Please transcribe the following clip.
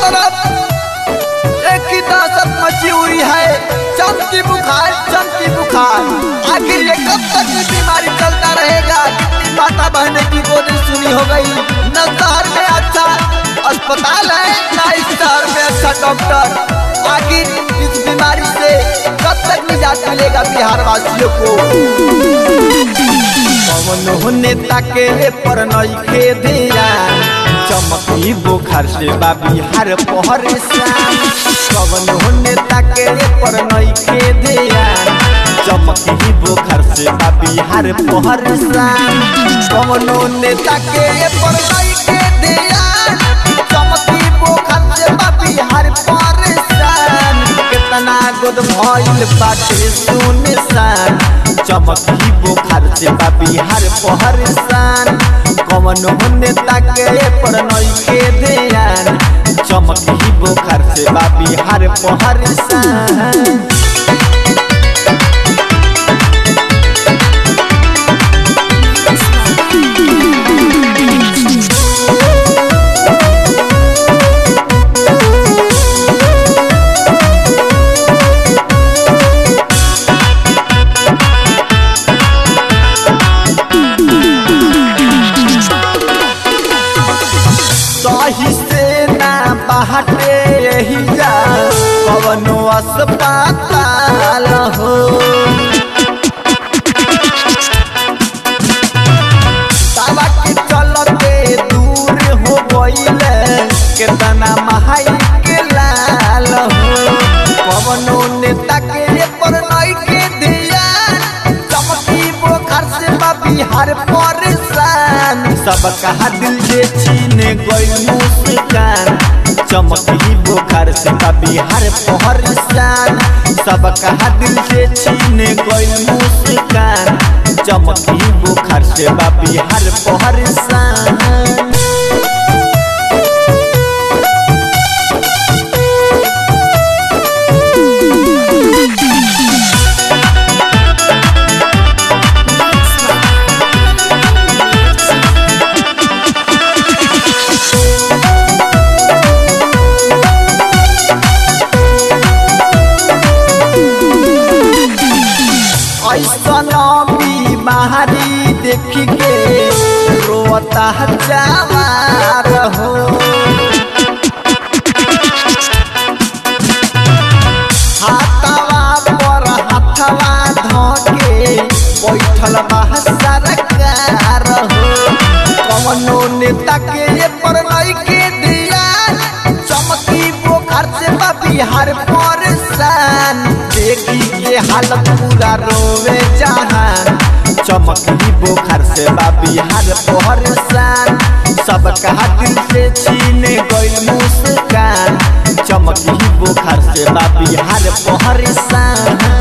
तरफ एक ही दहशत मची हुई है चमकी बुखार चमकी बुखार आखिर ये कब तक ये बीमारी चलता रहेगा कितनी माता बहने की गोदी सुनी हो गई न शहर में अच्छा अस्पताल है न इस शहर में अच्छा डॉक्टर आखिर इस बीमारी से कब तक निजात मिलेगा बिहार वासियों को पवन नेता के पर नइखे ध्यान चमकी बुखार से बा बिहार पहरेसान पवन नेता के पर नइखे ध्यान चमकी बुखार से बा बिहार पहरेसान पवन नेता के पर नइखे ध्यान चमकी बुखार से बा बिहार पहरेसान कितना गोद भइल बाटे सुनसान चमकी बुखार से बा बिहार पहरसान कवन नेता के पर नइखे ध्यान चमकी बुखार से बा बिहार पहरसान सही से ना बाहटे यही जा कवनो अस्पताल हो दवा के चलते दूर हो गईले केतना महाई के लाल हो कवनो नेता के पर नई के दिया चमकी बोखर से बा बिहार परेशान सब कहा दिल जे छीने गइल मुस्कान चमकी बुखार से बा बिहार पहरसान सब कहा दिल से छीने गइल मुस्कान चमकी बुखार से बा बिहार पहरसान ऐसन बीमारी देख के रोता जवार हो हाथवा पर हाथवा धके बैठल बा सरकार हो कवनो नेता के पर नहीं के दिया चमकी बोखर से बा बिहार परेशान देखी के हालत पूरा रोवे जहान चमकी बोखर से बा बिहार परेशान सब कहा दिल से छीने गइल मुस्कान चमकी बोखर से बा बिहार परेशान